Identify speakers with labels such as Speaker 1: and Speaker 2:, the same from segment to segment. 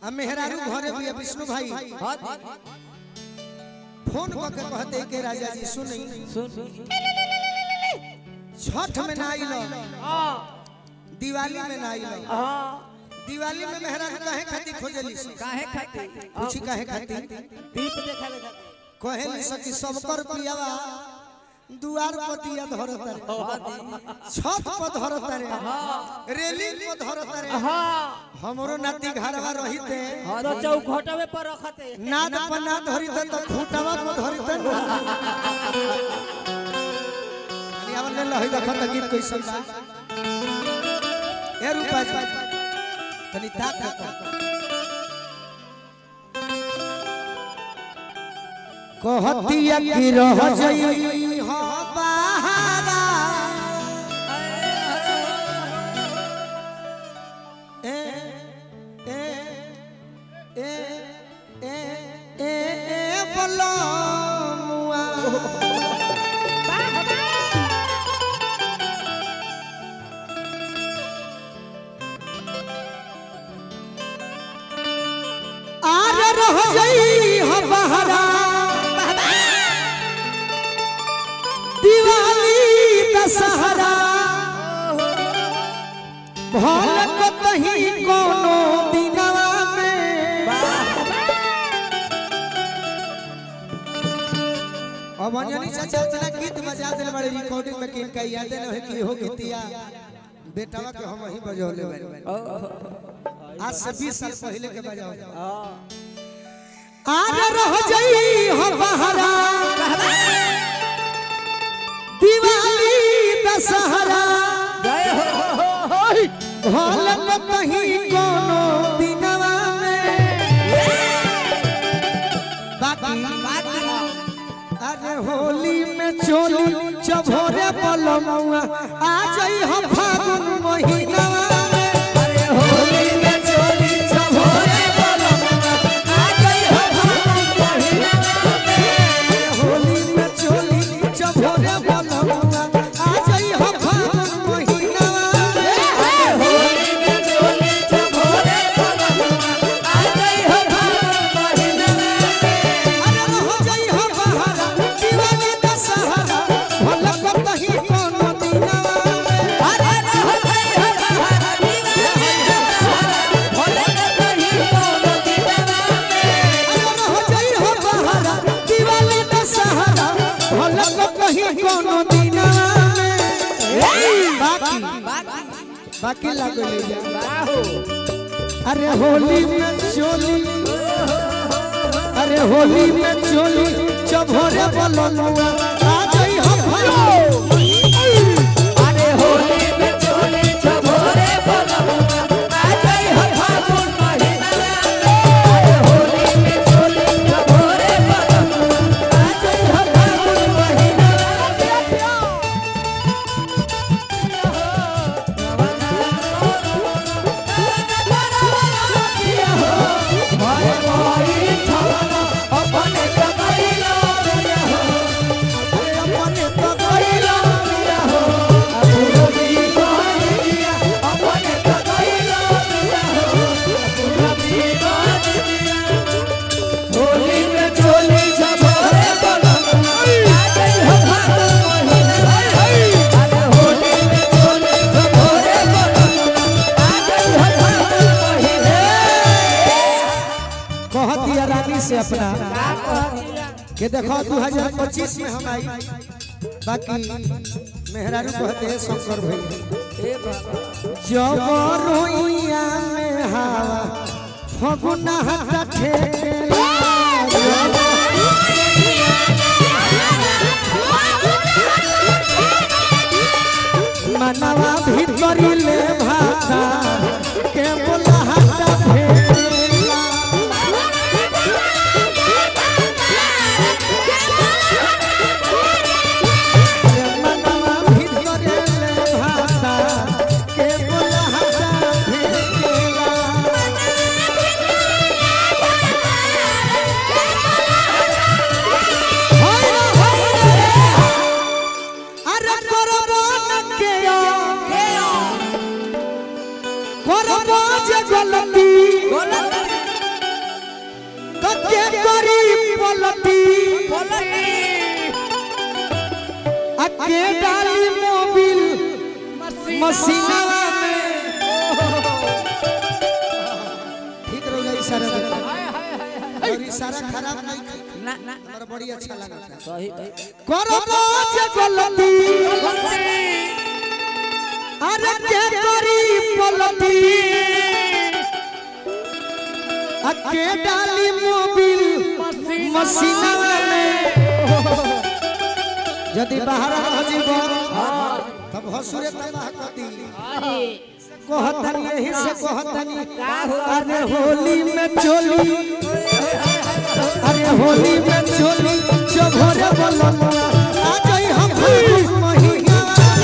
Speaker 1: आ मेहरारू घरे भी है विष्णु भाई
Speaker 2: हाँ
Speaker 1: फोन करके कहते के राजा जी सुनी
Speaker 2: सुन
Speaker 1: छठ में ना आइलो
Speaker 2: हाँ
Speaker 1: दिवाली में ना आइलो
Speaker 2: हाँ
Speaker 1: दिवाली में मेहरारू काहे खातिर खोजली सी
Speaker 2: काहे खाती
Speaker 1: पूछी काहे खातिर
Speaker 2: दीप देखावे खाती
Speaker 1: कहे सकी सबकर पियावा दुआर पर दिया धरत रे छत पर धरत रे रेलिंग पर धरत रे
Speaker 2: हाँ
Speaker 1: हमरो नाती घरवा रहिते
Speaker 2: तो चौखटवे पर रखते
Speaker 1: नाद पर ना धरिते तो खूंटवा पर धरिते ना अरे आवल ले लही देखत त गीत कैसन बा ए रूपा जी तनी ताक कर कहतिया की रह जई हो बहारा ए ए ए ए ए ए बलमुआ आर रह जई हो बहरा दिवाली दशहरा भल कतही कोनो दिनवा में अब अंजनी चाचा उतना गीत बजा दिल बड़े रिकॉर्डिंग में किन का याद न है कि हो गीतिया बेटावा के हम ही बजौले बानी आज से 20 साल पहले के बजाओ आज रह जई हो बहरा दिवाली दशहरा
Speaker 2: जय हो
Speaker 1: भल कतही कोनो दिनवा में बाकी अरे होली में चोली चभोरे बलमुआ आ जाई हम फागुन महीनावा में अरे होली में चोली चभोरे बलमुआ आ जाई हम फागुन महीनावा में होली में चोली चभोरे बलमुआ आ जाई हम फागुन महीनावा में होली में चोली चभोरे बलमुआ आ जाई हम फागुन महीनावा अरे हो जाई हो बहारा दीवानी दशहरा भल कतही कोनो दिनवा में अरे हो जाई हो बहारा दीवानी दशहरा भल कतही कोनो दिनवा में बाकी बाकी लागले अरे होली में चोली अरे होली में चोली चभोरे बलनुआ आ जाई हम भाई अरे होली में चोली चभोरे बलनुआ आ जाई हम फागुन महीना अरे होली में चोली चभोरे बलनुआ आ जाई हम फागुन महीना अपने कमाइला अपने कमाइला अपने कमाइला होली में चोली झभरे बलम आ गई हो फागुन महीना अरे होली में चोली झभरे बलम आ गई हो फागुन महीना कह दिया रानी से अपना कि देखो 2025 में हम आई बाकी मेहरारू कहते हैं शंकर भैया जब रोइया में हवा फगुना हटा ठेकेला मनवा भीतरी ले भाता के बोला हटा ठेकेला मनवा भीतरे ले भाता के बोला हटा ठेकेला अके डाली मोबिल मसीनावा में ठीक रहो जा इशारा दे और इशारा खराब नहीं की
Speaker 2: ना ना
Speaker 1: हमरा बड़ी अच्छा लगा
Speaker 2: सही
Speaker 1: करबो जे गलती अरे के करी पलटी अके डाली मोबिल मसीनावा में यदि बाहर रह जीव तब हसुरे तबाह कदी कहतनी यही से कहतनी अरे होली में चोली अरे होली में चोली चभोरे बलमुआ आ जाई हम फागुन महीना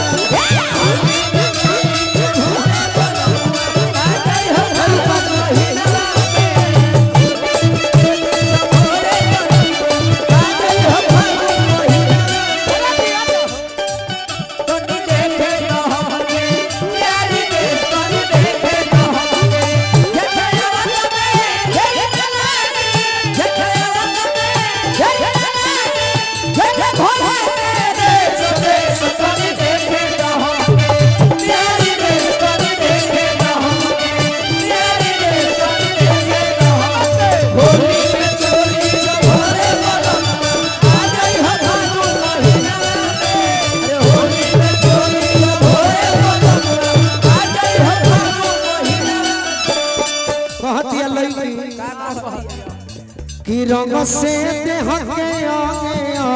Speaker 1: कहतिया लई कि रंग से देह के आगे आ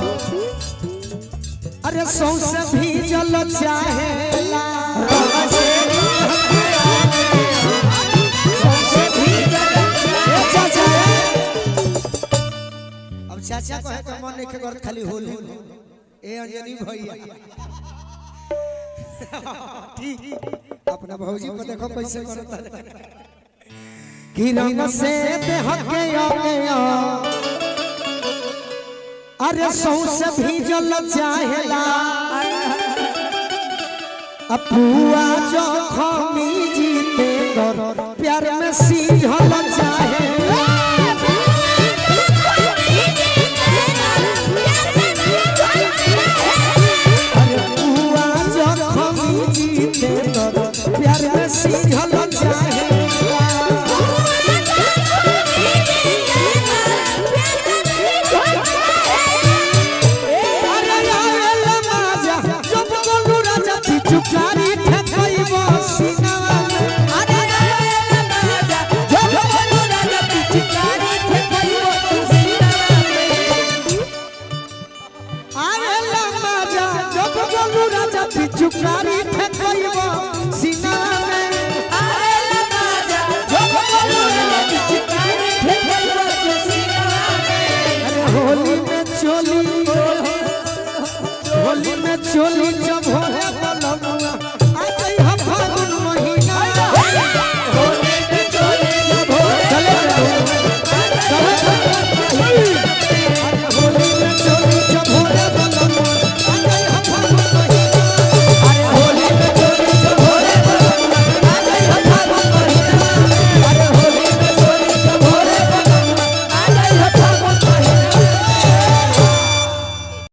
Speaker 1: अरे सौसे भीजल चाहेला रंग से देह के आगे आ, सौंसे भीजल ए चाचा अब चाचा कहे के मन नहीं कर खाली होली ए अंजनी भैया ठीक अपना भौजी को देखो कैसे करता है कि रंग से देह के आगे आ अरे सौसे भीजल चाहेला अपुआ जो खमी जीते कर प्यार में